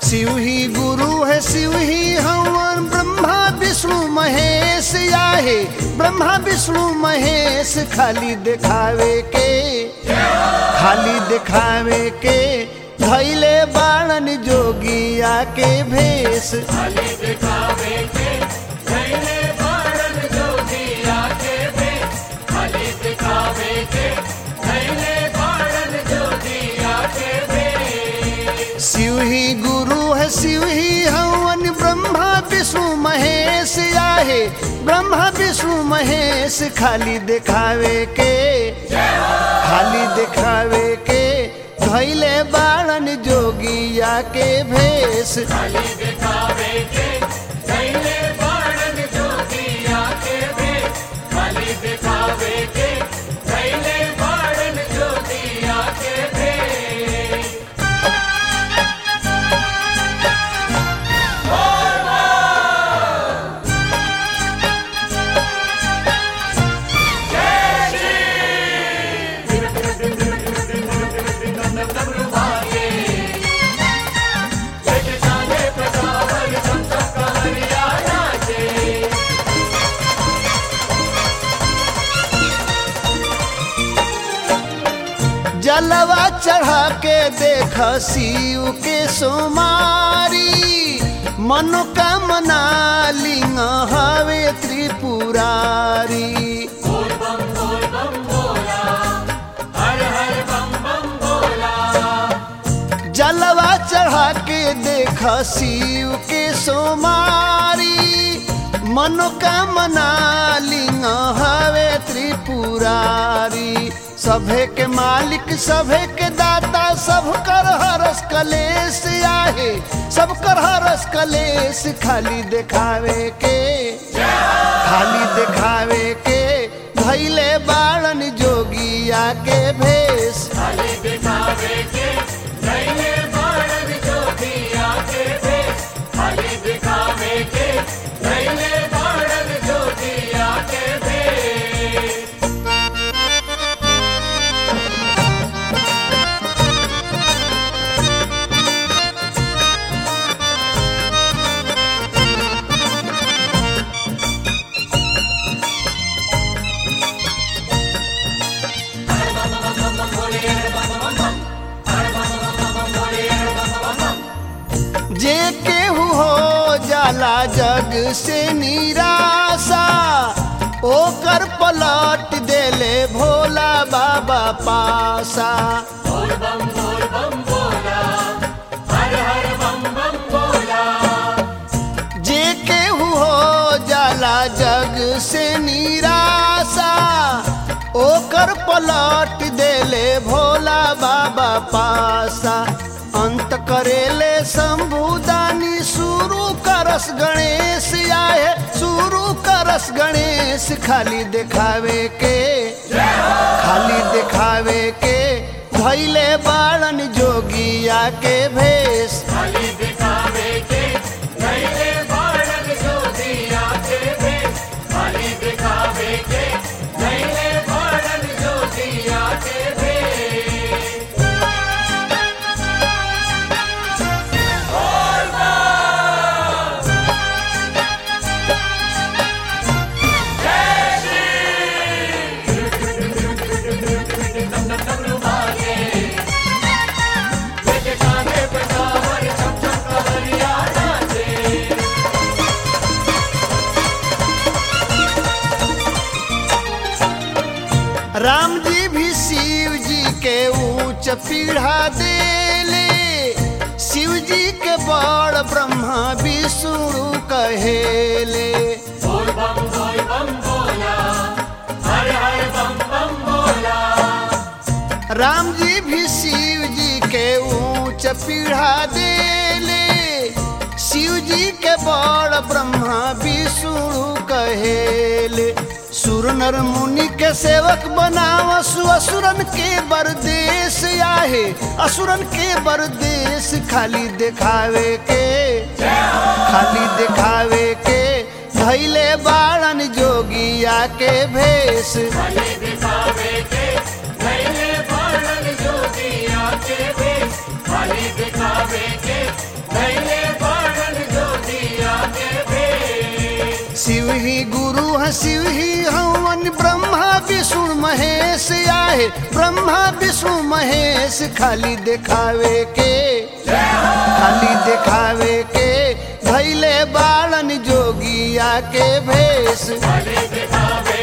शिव ही गुरु है शिव ही हवन ब्रह्मा विष्णु महेश आहे ब्रह्मा विष्णु महेश खाली दिखावे के खाली दिखावे के धैले बाणन जोगिया के भेष खाली दिखावे के नैने बाणन जोगिया के भेष खाली दिखावे के नैने बाणन जोगिया के भेष शिव ही गुरु है शिव ही हवन ब्रह्मा विष्णु महेश आहे ब्रह्मा विष्णु महेश खाली दिखावे के खाली दिखावे के धैले बाणन जोगिया के भेष खाली दिखावे के नैने बाणन जोगिया के भेष खाली दिखावे के नैने बाणन जोगिया के भेष जलवा चढ़ा के देख शिव के सोमारी मनोकामना लिंग हवे त्रिपुरारी बोल बम बोल बम बोला हर हर बम बम बोला जलवा चढ़ा के देख शिव के सोमारी मनोकामना लिंग हवे त्रिपुरारी सभे के मालिक सभे के दाता सब कर हरस कलेश आहे सब कर हरस कलेश खाली दिखावे के खाली दिखावे के भैले बाणन जोगिया के भेष खाली दिखावे के नैने बाणन जोगिया के भेष खाली दिखावे के नैने बाणन जोगिया के भेष जे केहू हो जाला जग से निराशा ओकर पलट देले भोला बाबा पासा बोल बम बोल बम बोला हर हर बम बम बोला जे केहू हो जाला जग से निराशा ओकर पलट देले भोला बाबा पासा अंत करेले शंभुदानी शुरू करस गणेश आए शुरू करस गणेश खाली दिखावे के खाली दिखावे के धैले बाणन जोगिया के भेष खाली दिखावे के नैने बाणन जोगिया के भेष खाली दिखावे के नैने बाणन जोगिया के भेष लेके कांधे पे कांवर चम चम कवरिया नाचे राम जी भी शिव जी के ऊंच पीढ़ा देले शिव जी के बड़ ब्रह्मा विष्णु कहेले बोल बम बोल बम बोला हर हर बम बम बोला राम जी भी शिव जी के ऊंच पीढ़ा देले शिव जी के बड़ ब्रह्मा विष्णु कहेले सुर नर मुनि के सेवक बनाव असुरन के बरदेश आहे असुरन के बरदेश खाली दिखावे के खाली दिखावे के धैले बाड़न जोगिया के भेष खाली दिखावे के नैने बाणन जोगिया के भेष खाली दिखावे के नैने शिव ही हवन ब्रह्मा विष्णु महेश आहे ब्रह्मा विष्णु महेश खाली दिखावे के खाली दिखावे के भैले बालन जोगिया के भेष खाली दिखावे